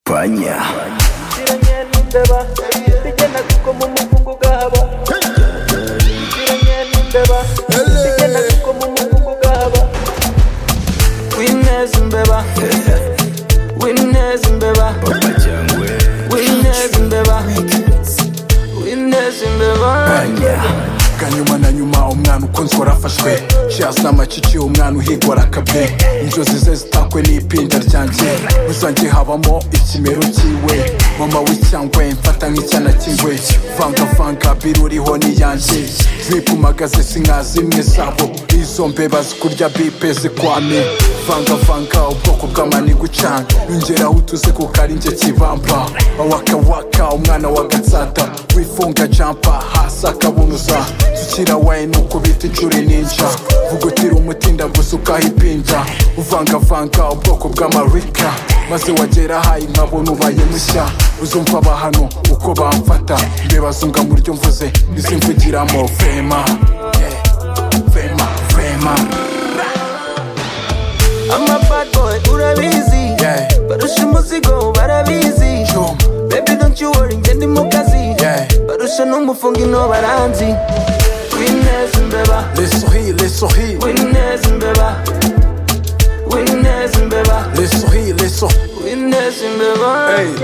España. ziranye n'imbeba zigenda kuko mu mukungu gahaba ziranye n'imbeba zigenda kuko mu mukungu gahaba wineza imbeba wineza imbeba Papa Cyangwe. wineza imbeba wineza imbeba España. kanyuma na nyuma umwana ukunzwe arafashwe shasi amacici umwana uhigwa arakabwe inzozi ze zitakwe n'ipinda ryanjye rusange habamo ikimero cyiwe mama w'icyangwe mfata nk'icyana cy'ingwe vangavanga biruriho n'iyanjye zipumagaze si nka zimwe zabo izo mbeba zikurya bipe zikwame vangavanga ubwoko bw'amani gucanga ingeraho utuze kuko ari njye kibamba awakawaka umwana wa gatsata wifunga jampa hasi akabunuza tukira wayi ni ukubita inshuro ninja vugutira umutinda gusa ukahipinda uvangavanga ubwoko bw'amarika maze wagera hayi nkabona ubaye mushya uzumva aba hano uko bamfata mbeba zunga mu ryo mvuze izimvugiramo vema yeah, vema vema I'm a bad boy, urabizi Yeah. Barusha umuzigo, barabizi Chum. Baby don't you worry, ngende mu kazi Yeah. Barusha n'umufungi no baranzi Winners imbeba, les souris les souris winners imbeba Winners imbeba, les souris les souris winners imbeba Hey,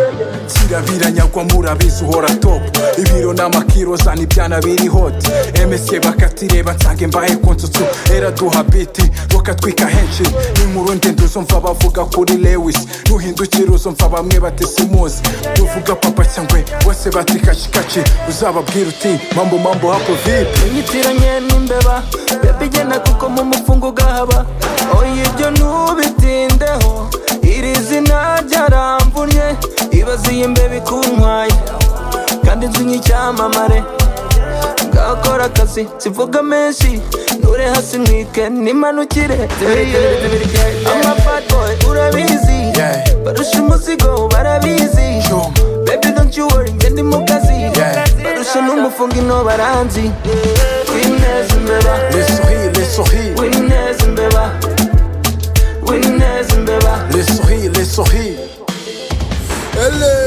kirabiranyagwa murabizi uhora top ibiro n'amakiro zana ibyana biri hoti emese bakatireba nsange mbahe konsutsu eraduha biti bakatwika henshi inkuru ndende uzumva bavuga kuri lewis nuhindukira uzumva bamwe batisimuzi uvuga papa cyangwe wese bati kacikaci uzababwira uti mambo mambo hapo vipi inyitiranye n'imbeba baby genda kuko mu mufungo ugahaba oya ibyo ntubitindeho iri zina ryaramvunye ibaze iyi mbeba ikuntwaye kandi inzu y'icyamamare ngakora akazi zivuga menshi nure hasi mwike n'imanukire amafatboy urabizi Yeah. barusha umuzigo barabizi Chum. baby don't you worry ngende mu kazi Yeah. barusha n'umufungo ino baranzi wineza imbeba les souris les souris wineza imbeba wineza imbeba les souris les souris Ele.